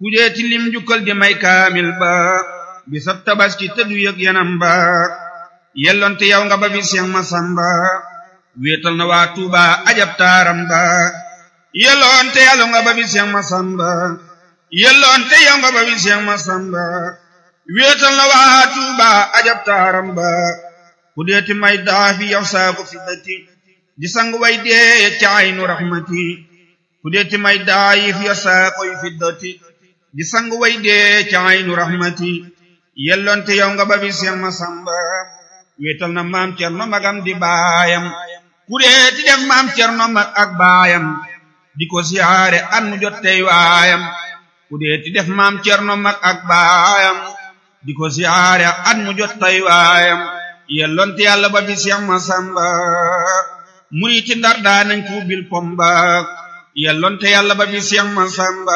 ku dee ti lim jukkal di may kaamil ba bisab tabaski te du yëg yanam ba yellonte yow nga ba bi Seex Masamba wéetal na waa Tuuba ajab taaram ba yellonte yàlla nga ba bi Seex Masamba yellonte yow nga ba bi Seex Masamba wéetal na waa Tuuba ajab taaram ba ku dee ti may daafi yow saako fi dati di sang way dee ca aynu rahmati ku dee ti may daayif yow saako fi dati di sang way dee ca aynu rahmati yellonte yow nga ba bi Seex Masamba wéetal na maam Cerno magam di baayam ku dee ti def maam Cerno mag ak baayam di ko siyaare at mu jot tey waayam ku dee ti def maam Cerno mag ak baayam di ko siyaare at mu jot tey waayam yellonte yàlla ba bi Seex Masamba muriti Ndar daa nañ ko bil pomba yellonte yàlla ba bi Seex Masamba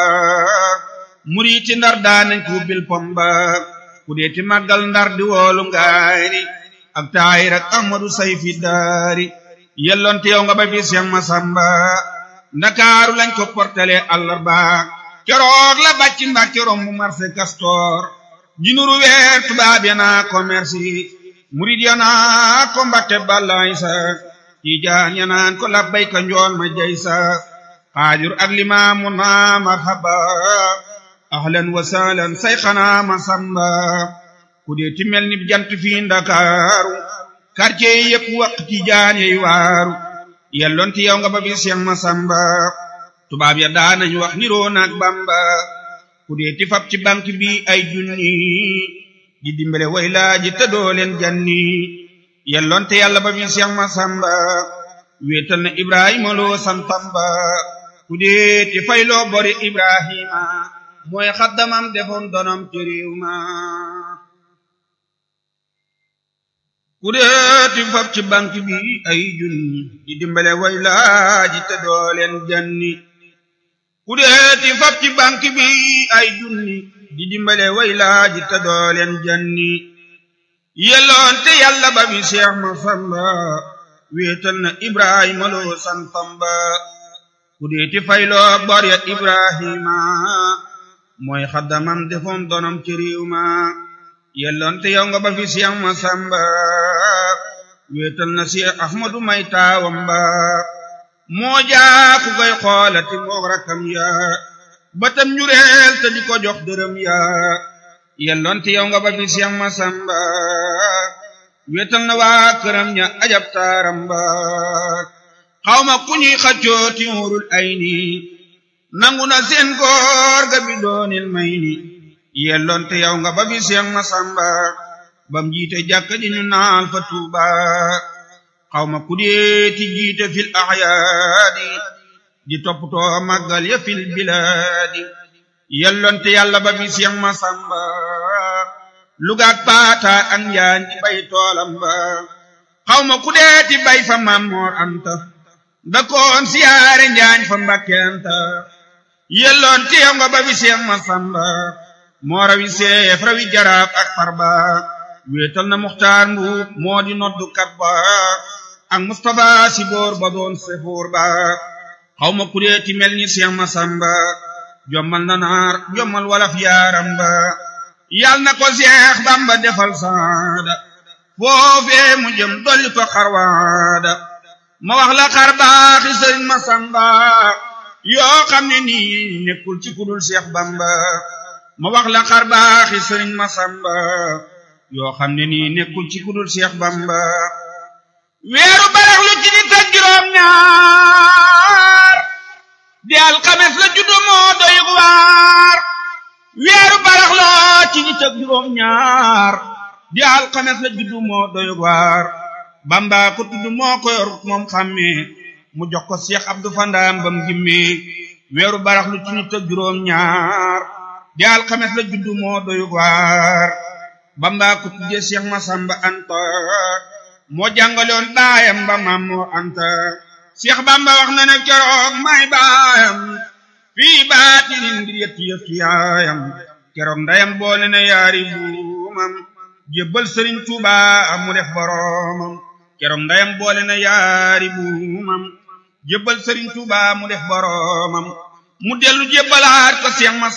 muriti Ndar daa nañ ko bil pomba ku dee ti màggal Ndar di woolu ngaari ak taayir ak Ahmadu Sayfi daari yellonte yow nga ba bi Seex Masamba ndakaaru lañ ko portale àllarba keroog la bàcc Mbàkke rombu marché Castor ji nuru weer tubaab ya naa commerce murid ya naa ko Mbàkke balaay sa tiijaan ya naan ko labbayka njool ma jay sa xaajur ak limaamu naa marhaba ahlan wa sahlan sayxanaa Masamba ku dee ti mel ni jant fii ndakaaru quartier yi yëpp waq tiijaan yey waaru yellonte yow nga ba bi Seex Masamba tubaab ya daanañ wax niroo naak Bamba ku dee ti fab ci banque bi ay junni di dimbale way laaji te doo leen janni yellonte yàlla ba bi Seex Masamba wéetal na Ibrahima loo santamba ku dee ti fayloo bori Ibrahima mooy xaddamam defoon donom ci réew ma ku deeti fab ci banque bi ay junni di dimbale way laaji te doo leen janni ku deeti fab ci banque bi ay junni di dimbale way laaji te doo leen janni yelloonte yàlla ba bi Seex Masamba wéetal na Ibrahima loo santamba ku deeti fayloo bor ya Ibrahima mooy xaddamam defoon donom ci réew ma yellonte yow nga ba fi Seex Masamba wéetal na Seex Ahmadu may taawam ba moo jaa ku koy xoolati moog rakkam ya batam njureel te di ko jox dërëm ya yellonte yow nga ba fi Seex Masamba wéetal na waa këram ña ajab taaram ba xawma ku ñuy xaccoo ti wurul ay ni nangu na seen góor ga bi doonil may ni yellonte yow nga ba bi Seex Masamba bam jiite jàkka ji ñu naal fa Tuuba xawma ku deeti jiite fil ahyaadi di toppatoo màggal ya fil bilaadi yellonte yàlla ba bi Seex Masamba lugaak paata ak njaan di bay toolam ba xawma ku deeti bay fa Maam Moor Anta da koon siyaare njaañ fa Mbàkkenta yellonte yow nga ba bi Seex Masamba moo rawi seef rawi jaraaf ak farba wéetal na muxtaar mbuub moo di noddu kat ba ak Mustapha si boor ba doon sefoor ba xaw ma kuréeti mel ni Seex Masamba jommal na naar jommal walaf yaaram ba yal na ko Seex Bamba defal saada foofee mu jëm dolli ko xarwaada ma wax la xar baaxi Sëriñ Masamba yoo xam ne nii nekkul ci kudul Seex Bamba ma wax la xar baaxi sëriñ Masamba yoo xam ne nii nekkul ci kudul Seex Bamba weeru barax lu ci nit ak juróom ñaar di alxames la juddu moo doy waar weeru barax la ci nit ak juróom ñaar di alxames la juddu moo doy waar Bamba ko tudd moo ko yor moom xàmmee mu jox ko Seex Abdu Fandaam bam gimmee weeru barax lu ci nit ak juróom ñaar di alxames la juddu moo doy waar Bamba ko tuddee Seex Masamba Anta moo jàngaloon baayam ba Maam Moor Anta Seex Bamba wax na ne keroog may baayam fii baatinin ngir yetti yëf ci yaayam keroog ndayam boole na yaari buumam jébbal Sëriñ Tuuba mu def boroomam keroog ndayam boole na yaari buumam jébbal Sëriñ Tuuba mu def boroomam mu dellu jébbalaat ko Seex Masamba